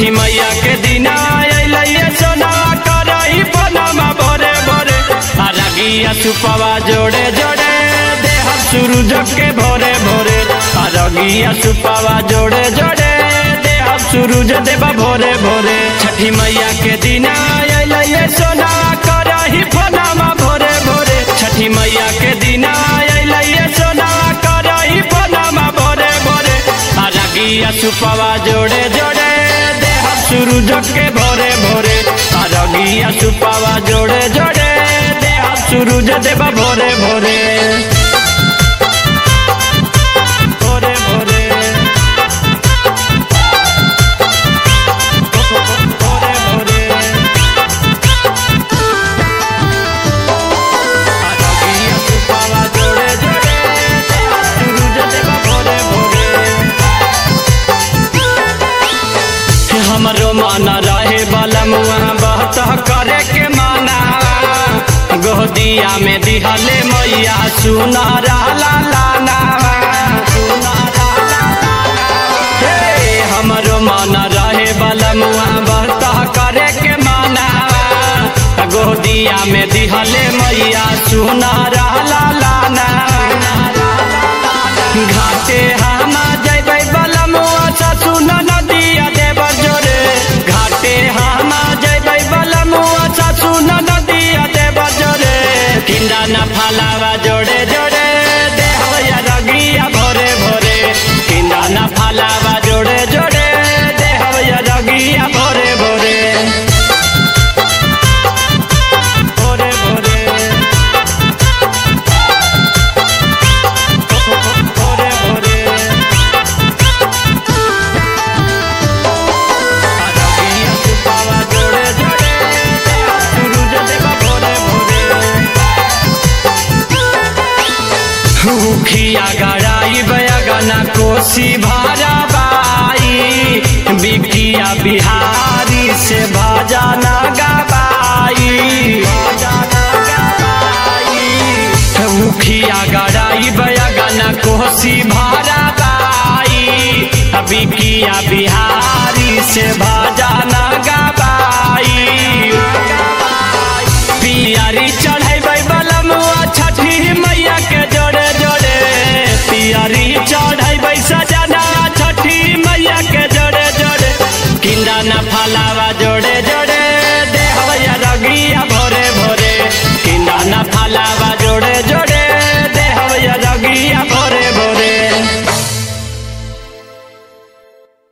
छठी मैया के दिना अइले सोना करही पनमा भोरे भोरे अरगिया सुपवा जोड़े जोड़े देह सूरज के भोरे भोरे अरगिया सुपवा जोड़े जोड़े देह सूरज देवा भोरे भोरे छठी मैया के दिना अइले सोना करही पनमा भोरे भोरे छठी मैया के दिना अइले सोना करही पनमा भोरे भोरे अरगिया सुपवा जोड़े जोड़े देह सूरज के भोरे भोरे अरगिया सुपवा जोड़े जोड़े देह सूरज देवा भोरे भोरे भोरे भोरे भोरे भोरे अरगिया सुपवा जोड़े जोड़े देह सूरज देवा भोरे भोरे हमरो मन रहे बलम वहाँ बहत करे के माना गोदिया में दिहले मैया सुना रहला लाना सुना रहला हे हमरो मन रहे बलम वहाँ बहत करे के माना गोदिया में दिहले मैया सुना रहला लाना घाटे हम जैबै बलमुआ ससुन नदिया देव जोरे घाटे हम जैबै बलमुआ ससुन नदिया देव जोरे किंदा न फलावा जोड़े जोड़े देहया रगिया भोरे भोरे किंदा न फलावा जोड़े जोड़े देहया रगिया भोरे भोरे भोरे भोरे भोरे भोरे अरगिया सुपावा जोड़े जोड़े सूरज देवा भोरे भोरे उखिया गड़ाई बयगना कोसी भारा बाई बिकिया बिहारी से भाजाना गबाई भाजाना गबाई मुखिया गड़ाई बयगना कोसी भारा बाई बिकिया बिहारी से भाजाना गबाई पियारी चढ़ेबै बलमुआ छठी मैया के जोड़े जोड़े पियारी चढ़ेबै सजना छठी मैया के जोड़े जोड़े किंदा न फलावा जोड़े जोड़े